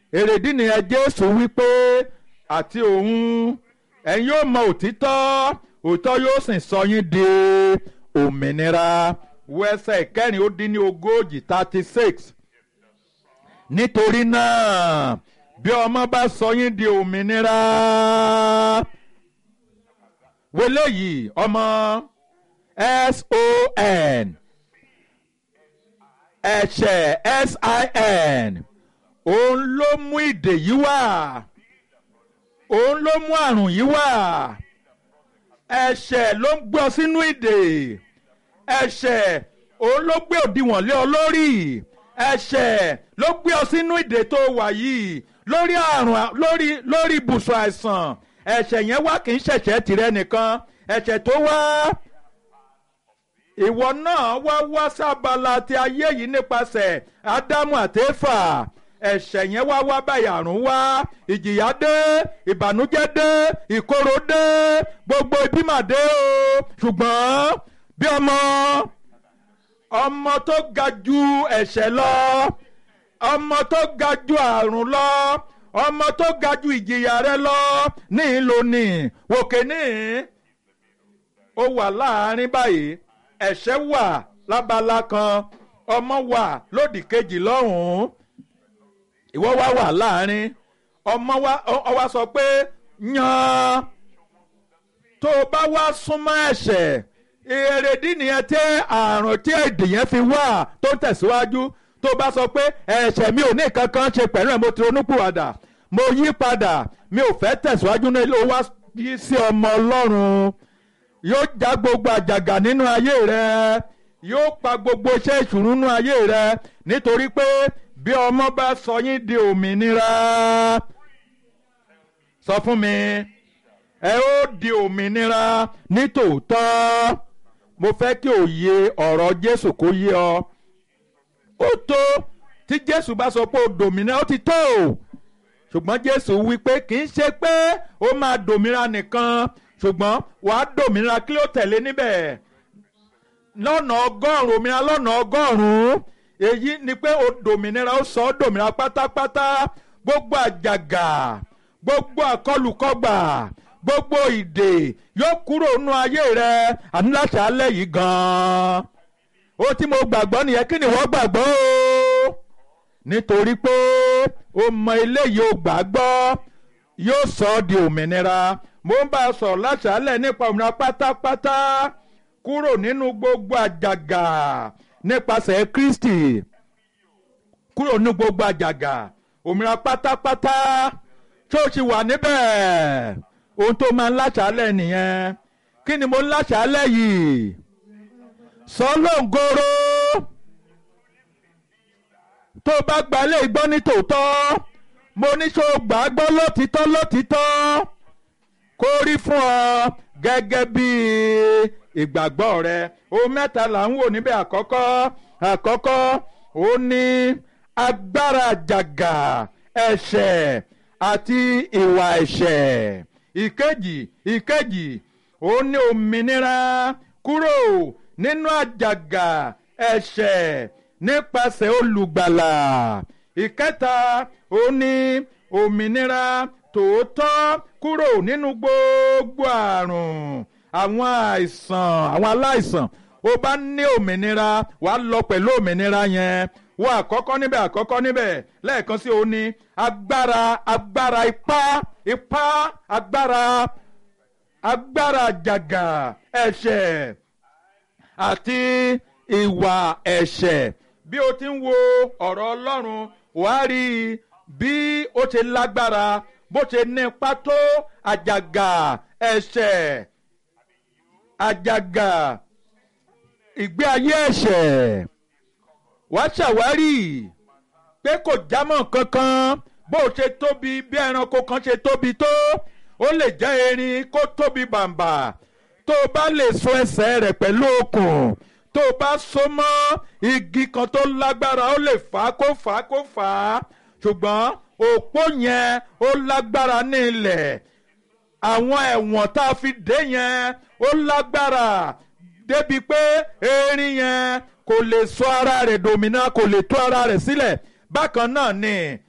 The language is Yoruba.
èrèdí nìyẹn jésù wípé àti òun ẹ̀yin yóò mọ òtítọ́ òtítọ́ yóò sì sọ yín di òmìnira wo ẹsẹ̀ ìkẹrin ó dín ní ogójì thirty six nítorí náà bí ọmọ bá sọ yín di òmìnira wọlé yìí ọmọ son ẹ̀ṣẹ̀ sin òun ló mú ìdè yìí wá òun ló mú àrùn yìí wá ẹ̀ṣẹ̀ ló ń gbọ́ sínú ìdè ẹ̀ṣẹ̀ òun ló gbé òdiwọ̀n lé ọ lórí ẹ̀ṣẹ̀ ló gbé ọ sínú ìdè tó wà yìí lórí àrùn lórí lórí ibùsùn àìsàn ẹ̀ṣẹ̀ yẹn wá kì í ṣẹ̀ṣẹ̀ tìrẹ nìkan ẹ̀ṣẹ̀ tó wá ìwọ náà wá wá sábàlá ti ayé yìí nípasẹ̀ ádámù àtẹ́fà ẹ̀ṣẹ̀ yẹn wá wá báyìí àrùn wá ìjìyà dé ìbànújẹ́ dé ìkorò dé gbogbo ibi mà dé o ṣùgbọ́n bí ọmọ ọmọ tó ga ju ẹ̀ṣẹ̀ lọ ọmọ tó ga ju àrùn lọ ọmọ tó ga ju ìjìyà rẹ lọ ní ìlónì wòkè ní ó wà láàárín báyìí ẹ̀ṣẹ̀ wà lábala kan ọmọ wà lódì kejì lọ́hùn-ún ìwọ wá wà láàárín ọmọ wa ọ wá sọ pé yan tó o bá wá súnmọ́ ẹ̀ṣẹ̀ èrèdí nìyẹn tí àrùn tí èdè yẹn fi wà tó tẹ̀síwájú tó bá sọ pé ẹ̀ṣẹ̀ mi ò ní nǹkan kan ṣe pẹ̀lú ẹ̀ mo ti ronúpìwàdà mo yí padà mi ò fẹ́ tẹ̀síwájú ní ó wá yí sí ọmọ ọlọ́run yóò já gbogbo àjàgà nínú ayé rẹ yóò pa gbogbo iṣẹ́ ìṣùnú nínú ayé rẹ nítorí pé bí ọmọ bá sọ yín di òmìnira sọ fún mi ẹ ó di òmìnira nítòótọ́ mo fẹ́ kí òye ọ̀rọ̀ Jésù kó yé ọ ó tó tí Jésù bá sọ pé ó dòmìnira ó ti tó ṣùgbọ́n Jésù wí pé kì í ṣe pé ó máa dòmìnira nìkan ṣùgbọ́n wàá dòmìnira kí ló tẹ̀lé níbẹ̀ lọ́nà ọgọ́rùn-ún òmìnira lọ́nà ọgọ́rùn-ún èyí ni pé ó dòmìnira ó sọ ọ́ dòmìnira pátápátá gbogbo àjàgà gbogbo àkọlùkọgbà gbogbo ìdè yóò kúrò nínú ayé rẹ àní láti alẹ́ yìí gan-an ó tí mo gbàgbọ́ nìyẹn kí ni wọ́n gbàgbọ́ o nítorí pé ó mọ eléyìí ó gbàgbọ́ yóò sọ ọ́ di òmìnira mo ń bá a sọ̀rọ̀ láṣálẹ̀ nípa òmìnira pátápátá kúrò nínú gbogbo àjàgà nípasẹ̀ Kristi kúrò nínú gbogbo àjàgà òmìnira pátápátá tó ti wà níbẹ̀ ohun tó máa ń láṣálẹ̀ nìyẹn kí ni mo ń láṣálẹ̀ yìí sọlọ́ngoro tó bá gba ilé ìgbọ́ ní tòótọ́ mo ní ṣó gbà á gbọ́ lótìtọ́ lótìtọ́ kó rí fún ọ gẹ́gẹ́ bí ìgbàgbọ́ rẹ ohun mẹ́ta là ń wò níbẹ̀ àkọ́kọ́ àkọ́kọ́ ó ní agbára àjàgà ẹ̀ṣẹ̀ àti ìwà ẹ̀ṣẹ̀ ìkejì ìkejì ó ní òmìnira kúrò nínú àjàgà ẹ̀ṣẹ̀ nípasẹ̀ olùgbàlà ìkẹta ó ní òmìnira tòótọ́ kúrò nínú gbogbo àrùn àwọn àìsàn àwọn aláìsàn ó bá ní òmìnira wàá lọ pẹ̀lú òmìnira yẹn wọ́n àkọ́kọ́ níbẹ̀ àkọ́kọ́ níbẹ̀ lẹ́ẹ̀kan sí òní agbára agbára ipá ipá agbára agbára àjàgà ẹ̀ṣẹ̀ àti ìwà ẹ̀ṣẹ̀ bí o ti ń wo ọ̀rọ̀ Ọlọ́run wàá rí i bí ó ṣe lágbára bó ṣe ní ipá tó àjàgà ẹ̀ṣẹ̀ àjàgà ìgbé ayé ẹ̀ṣẹ̀ wá ṣàwárí pé kò jámọ́ kankan bó ṣe tóbi bí ẹranko kan ṣe tóbi tó ó lè jẹ́ erin kó tóbi bàǹbà tó o bá lè so ẹsẹ̀ rẹ̀ pẹ̀lú okùn tó o bá so mọ́ igi kan tó lágbára ó lè fà á kó fà á kó fà á ṣùgbọ́n òpó yẹn ó lágbára ní ilẹ̀ àwọn ẹ̀wọ̀n tá a fi dé yẹn ó lágbára débi pé erin yẹn kò lè sọ ara rẹ̀ dòmìnà kò lè tú ara rẹ̀ sílẹ̀ bákan náà ni